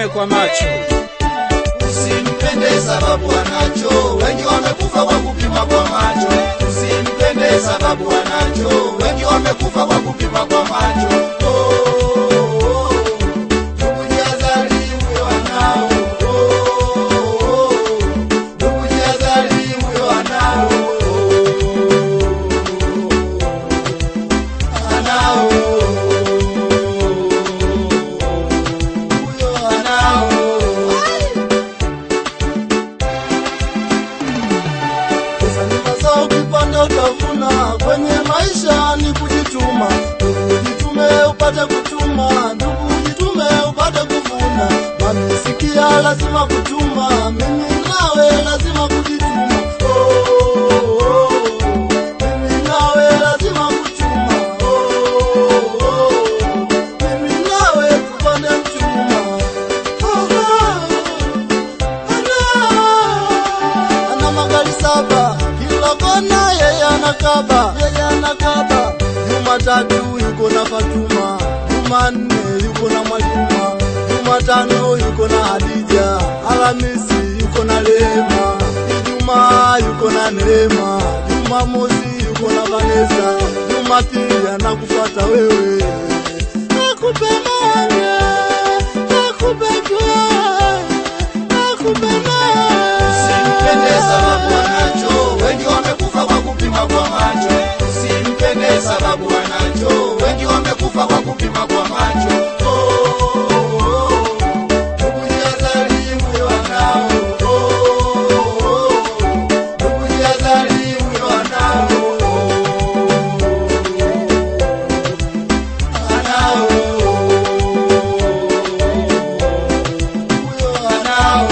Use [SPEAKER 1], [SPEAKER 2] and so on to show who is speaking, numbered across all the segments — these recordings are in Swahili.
[SPEAKER 1] kwa macho.
[SPEAKER 2] Usimpende sababu anacho, wengi wamekufa kwa kupima kwa macho. Usimpende sababu anacho, wengi wamekufa kwa kupima kwa macho. Oh, oh, oh. Ndugu jihadhari, huyo anao. Oh, oh, oh. Ndugu jihadhari, huyo anao. Anao. Huyo anao. Pesa ni mazao, ukipanda utavuna. Kwenye maisha ni kujituma. Ndugu ujitume upate kutuma, ndugu ujitume upate kuvuna. Mami sikia, lazima kutuma, mimi nawe lazima kujituma. Oh, oh, oh. Mimi nawe lazima kutuma. Oh, oh, oh. Mimi nawe tupande mchuma. Oh, oh. Ana- ana magari saba kila kona yeye anakaba yeye anakaba jumatatu yuko na fatuma jumanne yuko na mwajuma jumatano yuko na hadija alhamisi yuko na lema ijumaa yuko na neema jumamosi yuko na vanesa jumapili anakufata wewe akupe moyo akupe joy akupe
[SPEAKER 3] Usimpende sababu anacho, wengi wamekufa kwa kupima kwa macho. Usimpende sababu anacho, wengi wamekufa kwa kupima kwa macho. Oh, oh, oh. Ndugu jihadhari, huyo anao. Oh, oh, oh. Ndugu jihadhari, huyo anao. Anao. Huyo anao.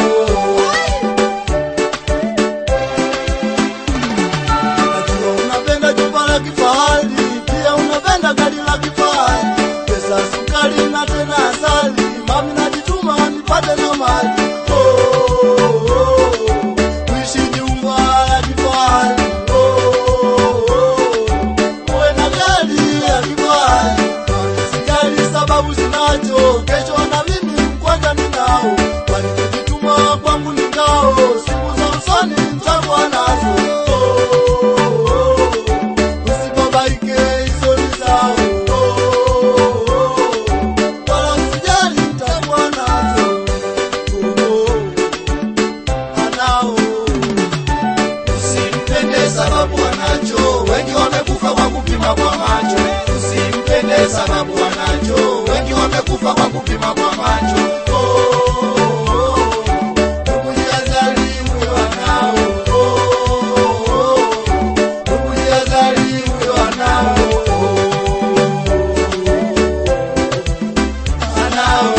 [SPEAKER 2] Najua unapenda jumba la kifahari, pia unapenda gari la kifahari, pesa, sukari na tena asali. Mami najituma nipate na mali. Oh, oh, oh. Kuishi jumba la kifahari. Oh, oh, oh. Uwe na gari ya kifahari. Mami sijali sababu zinacho, kesho na mimi mkwanja ninao, kwani kujituma kwangu ni ngao, siku za usoni nitakuwa nazo. Oh, oh, oh. Usibabaike, hizo ni zao. Oh, oh, oh. Wala usijali, nitakuwa nazo. Oh, oh. Anao.
[SPEAKER 3] Usimpende sababu anacho, wengi wamekufa kwa kupima kwa macho. Usimpende sababu anacho, wengi wamekufa kwa kupima kwa macho. Oh, oh, oh. Ndugu jihadhari, huyo anao. Oh, oh, oh. Ndugu jihadhari, huyo anao. Anao.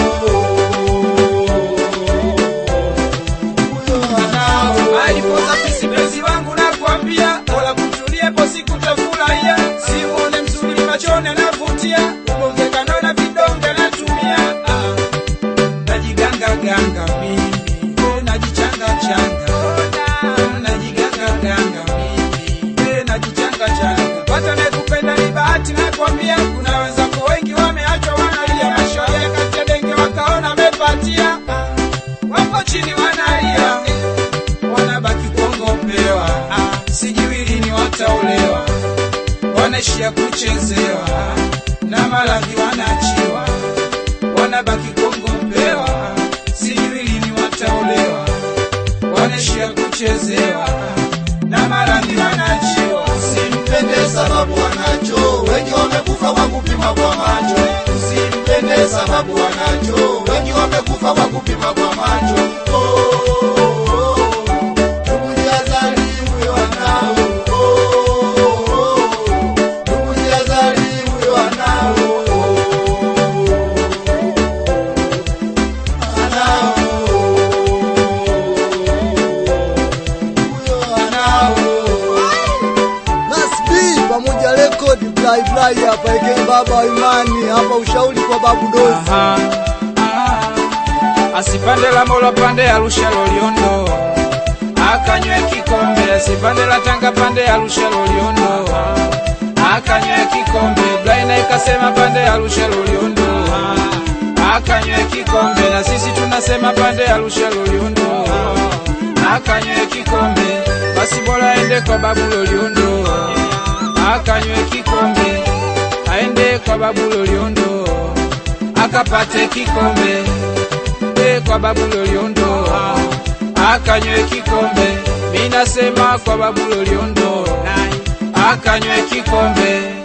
[SPEAKER 3] Huyo anao.
[SPEAKER 1] alipoza fisi mpenzi wangu nakwambia, bora kutulie siku tafurahia, simuone mzuri machoni anavutia, ongekano na vidonge natumia, ah, najiganga ganga mimi, eh, najichanga changa, Ah, najiganga ganga mimi, eh, najichanga changa, pata nakupenda ni bahati nakwambia, kuna wenzako wengi wameachwa wanalia, mashoya kati ya denge wakaona mepatia, ah, wako chini wanalia wanabaki kuongopewa, ah, sijui lini wataolewa, wanaishia kuchezewa na maradhi wanachiwa, wanabaki kuongopewa, sijui lini wataolewa, wanaishia kuchezewa na maradhi wanachiwa.
[SPEAKER 3] Usimpende sababu anacho, wengi wamekufa kwa kupima kwa macho. Usimpende sababu anacho, wengi wamekufa kwa kupima kwa macho. Oh, oh, oh. Ndugu jihadhari, huyo anao. Oh, oh, oh. Ndugu jihadhari, huyo anao. Anao. Huyo anao.
[SPEAKER 2] Nasbi pamoja rekodi fly fly hapa eke baba wa imani hapa ushauri kwa babu dozi
[SPEAKER 1] Aha, aha. asipande la mola pande arusha loliondo akanywe kikombe asipande la tanga pande arusha loliondo akanywe kikombe blaina ikasema pande arusha loliondo akanywe kikombe na sisi tuna nasema pande Arusha Loliondo akanywe kikombe, basi bora aende kwa babu Loliondo akanywe kikombe, aende kwa babu Loliondo akapate kikombe, e kwa babu Loliondo akanywe kikombe, mi nasema kwa babu Loliondo akanywe kikombe.